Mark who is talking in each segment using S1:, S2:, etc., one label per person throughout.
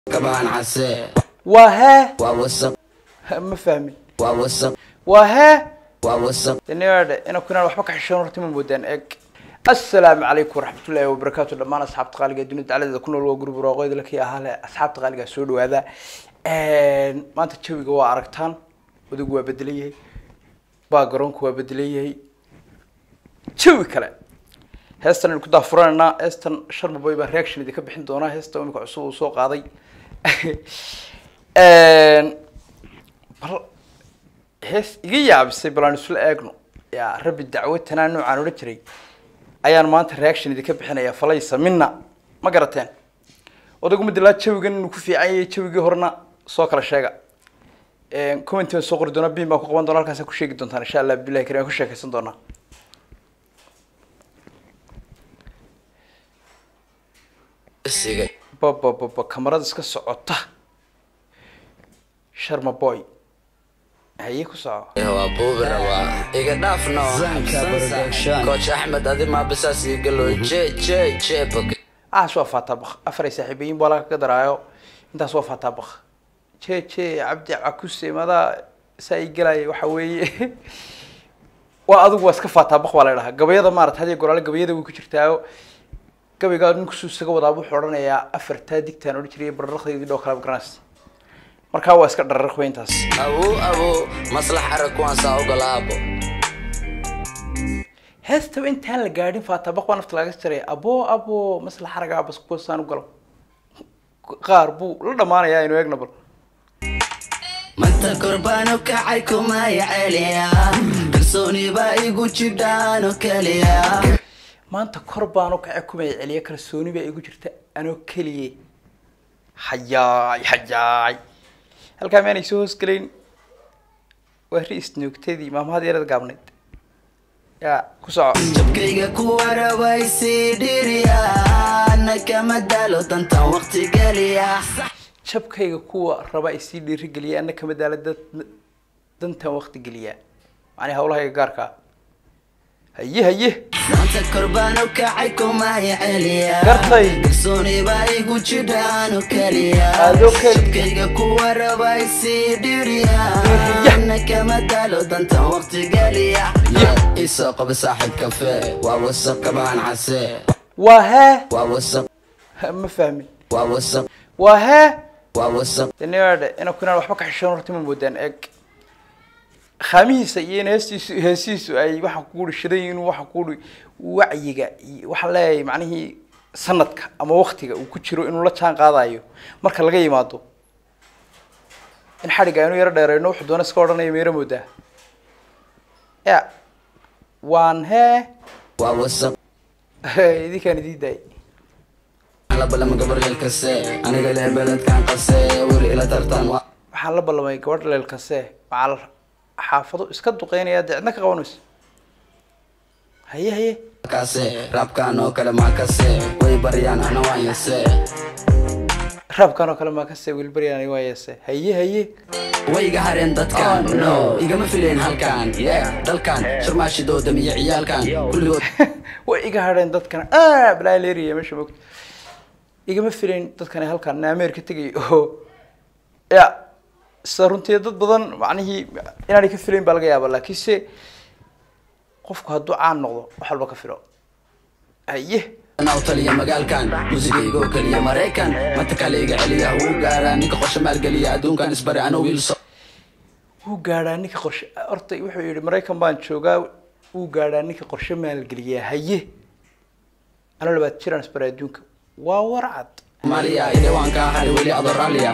S1: kabahan case
S2: waa hee
S1: waa wasaq
S2: ma fahmin
S1: waa wasaq
S2: waa hee
S1: waa wasaq
S2: daniyaadhe ina kunaan waxba ka xishoon horta ma moodaan eeg assalaamu calaykum waraxmatullaahi wabarakaatu dhammaan asxaabta qaaliga ee dunida dacladeeda ku nool waa gurub roqoyda lakii ahaa le asxaabta qaaliga soo dhawaada maanta jawiga waa aragtaan wadagu waa bedelan yahay baagaroonku waa bedelan yahay jawi kale heestan aynu ku daafuranaynaa heestan shan maboy baan reaction idinka bixin doonaa heesta imika cusub uu soo qaaday bal hees iga yaabisay bal aan isla eegno yaa rabbi dacwo tanaa noocaan odhan jiray ayaan maanta reaction idinka bixinaya falaysa mina ma garateen odagu madalaa jawigan inuu ku fiican yahay jawigii horena soo kala sheega comment baan soo qori doonaa bin baan ku qaban doona halkaasaan ku sheegi doontaan insha allah bilahi karim aan ku sheekaysan doonaa
S1: sigay
S2: baba baba kamarada iska socota sharma boy haye ku soco
S1: waa buubi rabaa iga dhaafno coach axmed adi maabisaas igalo je je je bak
S2: aas waa faataabak afaray saaxiibayin baa laga daraayo intaas waa faataabak je je cabdi cakuse madaa saa ii gelaya waxa weeye waa adigu waa iska faataabak baa la dhahaa gabayada maarata hadiya goraale gabayada way ku jirtaayo gabaygaa ninkusuu isaga wadaa wuxuu odhanayaa afartaa digtaan odhan jiray bararaqdeydii dhoo kala garanaysa markaa waa iska dhararq wey intaas
S1: abu abu maslax arag kuwaan saa ogolaabo
S2: heestaba intaan la gaadhin faataabak baa nafta laga jaray abo abo maslax aragaa bas kuwasaan u galo qaar buu la dhamaanayaa inu eegna bal
S1: manta korbaano kacay kumaya celiya kalsooni baa igu jidhaano keliya
S2: maanta kor baan u kace kumay celiya kalsooni baa igu jirta anoo keliye hayaay hayaay halkaa miyaanay soo hoosgelayn waa ri isnoogtadii maamahad yarada gaabnayd yaa ku soco
S1: jabkayga kuwa rabay sii dhiriya na kama daalo dantan waqti geliya
S2: jabkayga kuwa raba ay sii dhiirigeliya ana kama daala dad dantan waqti geliyaa macnii hawlahayga gaarkaa haye haye
S1: maanta korbaano kacay kumaya celiya
S2: Gartay.
S1: kalsooni baa igu jidhaano keliya
S2: Adoo keli-
S1: jabkayga kuwa rabay sii dhiriya
S2: Yah.
S1: na kama daalo dantan waqti geliya
S2: Yah.
S1: isoo qaba saaxiib kafe waa wasaq kabahan case
S2: waa hee
S1: waa wasaq
S2: ma fahmin
S1: waa wasaq
S2: waa hee
S1: waa wasaq
S2: daniyaadhe ina kunaan waxba ka xishoon horta ma moodaan eeg khaamihiisa iyo in heestiisu heesihiisu ay waxaan kuuri shidan inuu waxaan kuuri wacyiga iyo waxaan leeyahay macnihii sanadka ama waktiga uu ku jiro inuu la jaan qaadayo marka laga yimaado in xadhigga aynu yaro dheerayno wuxuu doona iska odhanaya meero moodaa ya waan hee
S1: waa wasaq
S2: idinkaan idii daay
S1: la balama gabaryeel kase aniga lee beledkan qase weli ila tartan waa
S2: waxaan la ballamay gabadh leelkase macal xaafado iska duqeynaya dee cidna ka qabanayso haye haye
S1: kase raabkan oo kale maa kase way baryaan ana waan yase
S2: raabkan oo kale maa ka see wilbaryaan waa yeese haye haye
S1: way iga hareen dadkan no igama fileen halkan yeah dalkan sharmaashidooda iyo ciyaalkan kulligood
S2: way iga hadheen dadkan ah balaa leeriya meesha mogta igama filayn dadkan halkan ameerika tegay oo ya sida runtii dad badan macnihii inaanay ka filayn baa laga yaaba laakiinse qofku hadduu caan noqdo wax walba ka filo haye
S1: anaa u taliya magaalkan muusigaygoo keliya maraykan manta kale iga celiya wuu gaaraa ninka qorshe maalgeliya adduunkan isbari ano wiilso
S2: wuu gaadhaa ninka qorshe horta wuxuu yihi maraykan baan joogaa wuu gaadhaa ninka qorshe maalgeliyaa haye anoo labaad jiraan isbara adduunka waa warcad
S1: maaliya ide waan kaa hari weli adoo raalliya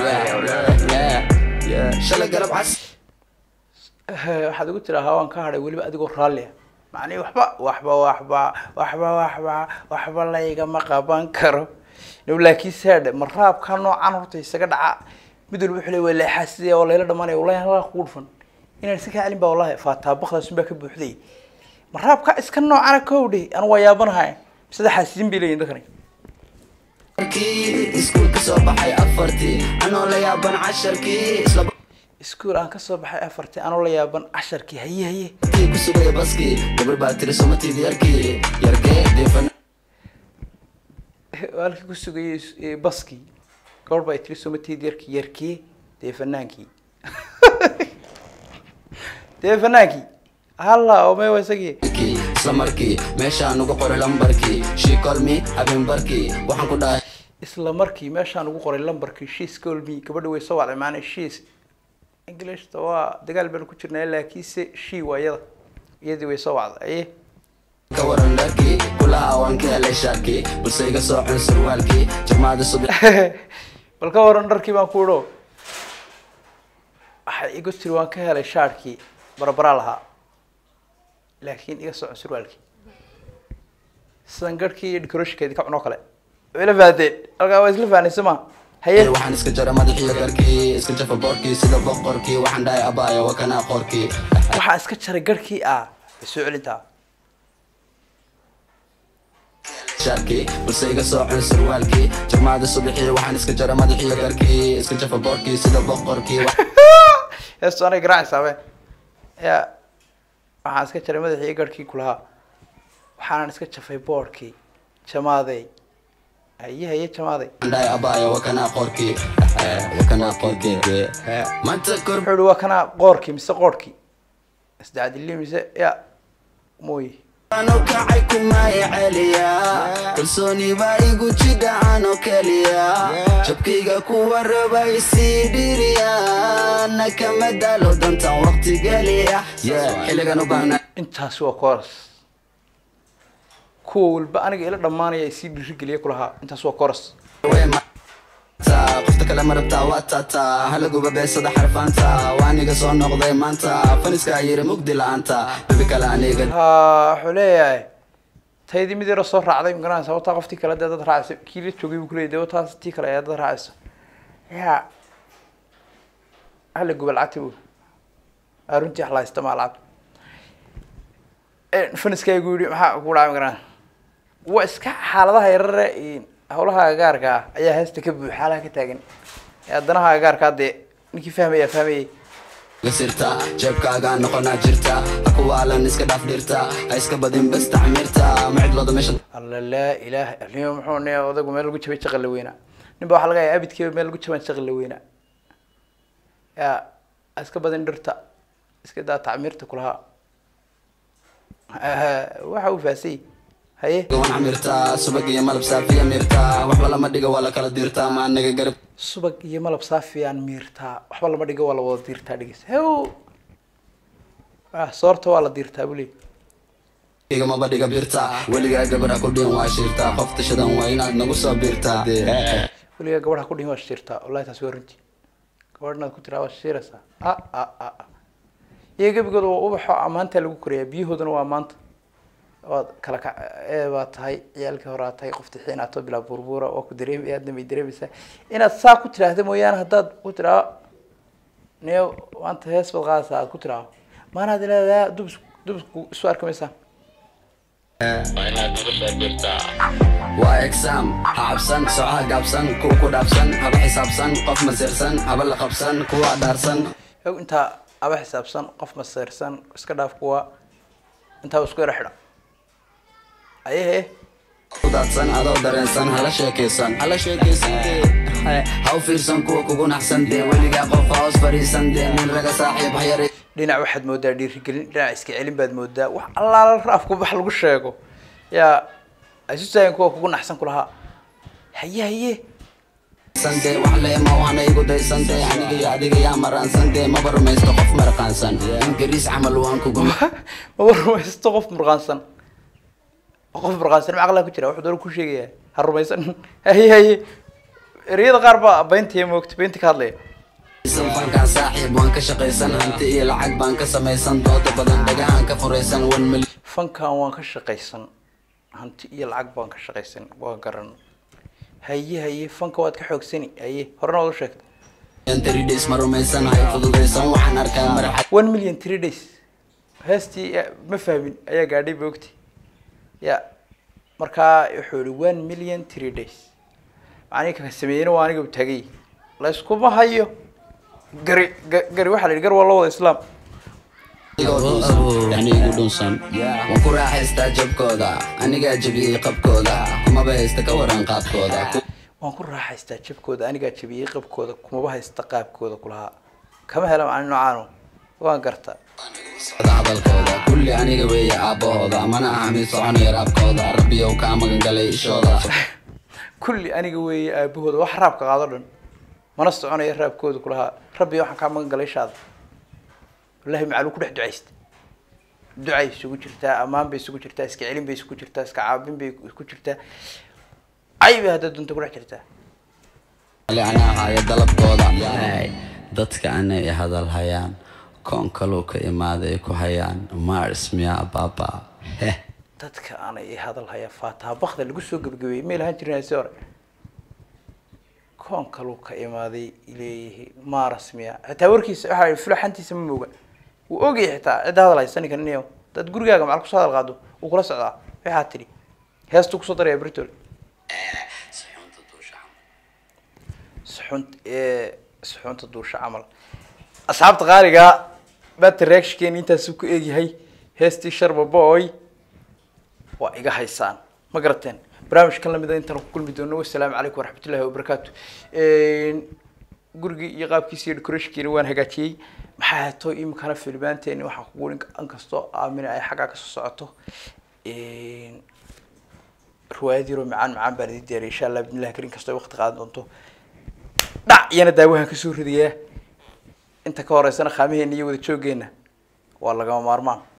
S1: shalay galab cas
S2: Eh, waxaad ugu tiraa hawaan ka hadhay weliba adigoo raallia macnihi waxba waxba waxba waxba waxba waxba laygama qaban karo no laakiin saadhe ma raabka noocan horta isaga dhaca mid walba wuxuu le waa leexaasiya oo layla dhamanaya wallahi halkaa kugu dhufan inaan iska kaa celin baa wallahi faataabakdaas baa ka buuxday ma raabka iska noocana kowdhe anu waa yaabanahay sida xaasiin bay leeyihin dadkani
S1: kii iskuulka soo baxay afartii anoo la yaaban casharkii isla
S2: iskuol aan kasoo baxay afartii anoo la yaaban casharkii haye haye
S1: tii ku sugaya baskii gabar baa tiri somatid yarkii yarkee deefan
S2: halkii ku sugayay is- ee, baskii gabadh baa tiri somatid yarkii yarkee dee fanaankii dee fanaankii halla ome waa isagii
S1: kii isla markii meeshaan ugu qoray lambarkii she call me habeenbarkii waxaan ku dhahay
S2: isla markii meeshaan ugu qoray lambarkii shiis colmi gabadha way soo wacday maana shiis englishta waa dagaal baan ku jirnaa laakiinse she waa iyada iyadii way soo wacday aye
S1: ka waran dharkii kulaha waan ka helay shaarkii balse iga soo cun surwaalkii jamaada subax
S2: bal ka waran dharkii baan ku idho waxay igu tiri waan ka helay shaarkii barabaraa lahaa laakiin iga socon surwaalkii sidan garhkii iyo decoratiinkeedii ka cunoo kale way ila fahdeen halkaa waa isla fahnay soma haye
S1: waxaan iska jara madaxiyo garkii iska jafa boorkii sida boqorkii waxaan dhahay abaayo waa kanaa qorkii
S2: waxaa iska jaray garhkii ah way soo celintaa
S1: shaarkii balse iga soo cun surwaalkii jamaada subaxii waxaan iska jara madaxiyo garkii iska jafa boorkii sida boqorkii
S2: heestu anay garaacaysaa be ya waxaan iska jaray madaxii garhkii kulahaa waxaanan iska jafay boorkii jamaadey haye haye jamaaday
S1: waxaan dhahay abaayo waa kanaa qorkii waa kanaa qorkii maanta kor
S2: wuxuu ihi waa kanaa qoorkii mise qoorhkii isdacdili mise ya mooye
S1: ano kacay kumaya celiya kalsooni baa igu jidhacan oo keliya jabkayga kuwa raba isii dhiriya na kama daalo dantan waqti geliya xilligan u baahna
S2: intaasi waa coras kuwa walba aniga ila dhammaanaya ay sii dhiirigeliya kulahaa intaas waa coras
S1: qofta kale ma rabtaa waa taataa halaguba beesada xarfaanta waa aniga soo noqday maanta faniskaa yiri mugdi la-aanta bebi kale aniga
S2: ha wuxuu leeyahay taydii mid yaro soo raacday magaranaysa wataa qoftii kale dee dad raacaysa kii la joogay buu kuleeyay dee wataas tii kale ayaa dad raacaysa ya hala guba lacagta bu aa runtii wax la haysta maa lacag faniskaygu yidhi maxaa ku dhacay magaranaysa waa iska xaaladaha yarare hawlaha agaarka ah ayaa heesta ka buux xaalaha ka taagan haddanaha agaarkaa dee ninkii fahmaya fahmayay
S1: sirta jeebkaagaa noqonaa jirta hakuwaalan iska dhaaf dhirta ha iska badin bas tacmiirta macidlooda meesha
S2: alla laa ilaaha alnimo muxuu ne odagu meel lagu jabay jaqal la weynaa nin ba waxaa laga yahay abidkiiba meel lagu jaban jaqal la weynaa ya ha iska badin dhirta iska daa tacmiirta kulahaa waxa uu faasay haye
S1: gawan camirta subag iyo malab saafiya mirta waxba lama dhiga waa la kala dirta ma anaga garab
S2: subag iyo malab saafiyaan miirtaa waxba lama dhigo waa la wada diirtaa dhegeysa hew ah soorta waa la diirtaa buli
S1: igamaba dhiga birta weligaa gabadha ku dhiin waa shirta qof tashadan waa inaad nagu soo birta
S2: weligaa gabadha ku dhihin waa shirtaa wallahi taasi waa runtii gabadh inaad ku tiraa waa shiraysaa a a a a iyo gebigooda waa ubaxo ammaantaa lagu korayaa biyahoodana waa maanta waad kala ka ee baa tahay ciyaalkii hore aad tahay qofti xiinaato bilaa burbuura waa ku dareemay aadna may dareemaysaa inaad saa ku tiraahda mooyaane haddaad ku tiraa niyo maanta hees baad qaadaysaa aad ku tiraa maanaad leedahay dub dub isu arki maysaa
S1: waa exam ha cabsan socaha gaabsan kuwa ku dhaafsan haba xisaabsan qof masirsan haba la qabsan kuwa dhaarsan
S2: og intaa aba xisaabsan qof maseersan iska dhaaf kuwa intaa isku yara xidha ayehe
S1: ku daadsan adoo dareensan hala sheekaysan hala sheekaysan dee ha u fiirsan kuwa kugu naxsan dee weligaa qof ha hoos fadhiisan dee nin raga saaxiib ha yari
S2: dhinac waxaad moodaa dhiirigelin dhinac iska celin baad moodaa wax allaala raafku wax lagu sheego yaa isu taagan kuwa kugu naxsan kulahaa haye haye
S1: sande wax leema waana igu daysan dee aniga iyo adiga yaa maraansan dee maba rumaysto qof maraqaansan ingiriis camal waan kugu
S2: maba rumaysto qof murqaansan qof murqaansan ma aqlaa ku jira wuxuu doona ku sheegaya ha rumaysan haye haye ereyada qaar baa beyntiya moogta beynti ka hadlaya
S1: fankaan saaxiib waan ka shaqaysan hanti iyo lacag baan ka samaysan dooda badan dhagahan ka furaysan one million
S2: fankan waan ka shaqaysan hanti iyo lacag baan ka shaqaysan waa garan haye haye fanka waad ka xoogsani haye horena waad u sheegtay
S1: three days ma rumaysan hay fududaysan waxaan arkaa maraxa
S2: one million three days heestii eh, ma fahmin ayaa gaadhay boogti ya markaa wuxuu ihi one million three days macnihi kaka sameeyeyna waa aniga u tagay layskuma hayo gari ga- gari waxaa la yidhi gar waa loo wada islaam
S1: Igoo dhunsan, yani igu dhunsan waan ku raaxaystaa jabkooda anigaa jabiyey qabkooda kumaba haysta ka waran qaabkooda
S2: waan ku raaxaystaa jabkooda anigaa jabiyey qabkooda kumaba haysta qaabkooda kulahaa kama hela macni noocaano waan garta
S1: socda hadalkooda kulli aniga weeye aabbahooda mana aha mid soconaya raabkooda rabbiyow kaa magan galay ishooda
S2: kulli aniga weeye aabahooda wax raabka qaado dhan mana soconaya raabkooda kulahaa rabbi waxaan kaa magan galay ishaada wallahi macaluu ku dhex ducaysta ducay isugu jirtaa ammaan bay isugu jirtaa iska celin bay isugu jirtaa iska caabin bay isku jirtaa cay bay hadda dunta ku dhex jirtaa
S1: ali anaa haya dalabkooda dadka anay hadal hayaan koon kaluu ka imaaday ay ku hayaan mars miyaa baaba heh
S2: dadka aanay i hadal haya faataha bakda lagu soo gebagabeeyey may lahaan jirin si hore koon kaluu ka imaaday leeyihi maras miya xitaa warkiisa waxa fulaxantiisa ma mooga wuu ogyahay xitaa cidda hadal haysa ninkan niyo dad gurigaaga macal kusoo hadal qaado wuu kula socdaa waxaa tidhi heestuu kusoo daraya britol suxunt suxuunta duusha camal asxaabta qaaliga bata reactionkeeni intaasuu ku eegyahay heestii sharba boy waa iga haysaan ma garateen barnaamijkan lamida intaan ku kulmi doono wasalaamu calaykum waraxmatullahi wabarakaatu gurigii iyo qaabkiisa iyo decorationkiina waan hagaajiyey maxaa hato imikana filmaanteeni waxaan kugu in kastoo aamina ay xaggaa kasoo socoto riwaayad yaroo macaan macaan baan idin diyaariya insha allah bidnillahi karin kastoo ay waqti qaadan doonto dhac iyana daawahan kasoo ridayaa inta ka horeysana khaamaheena iyo wada jooggeena waa lagama maarmaan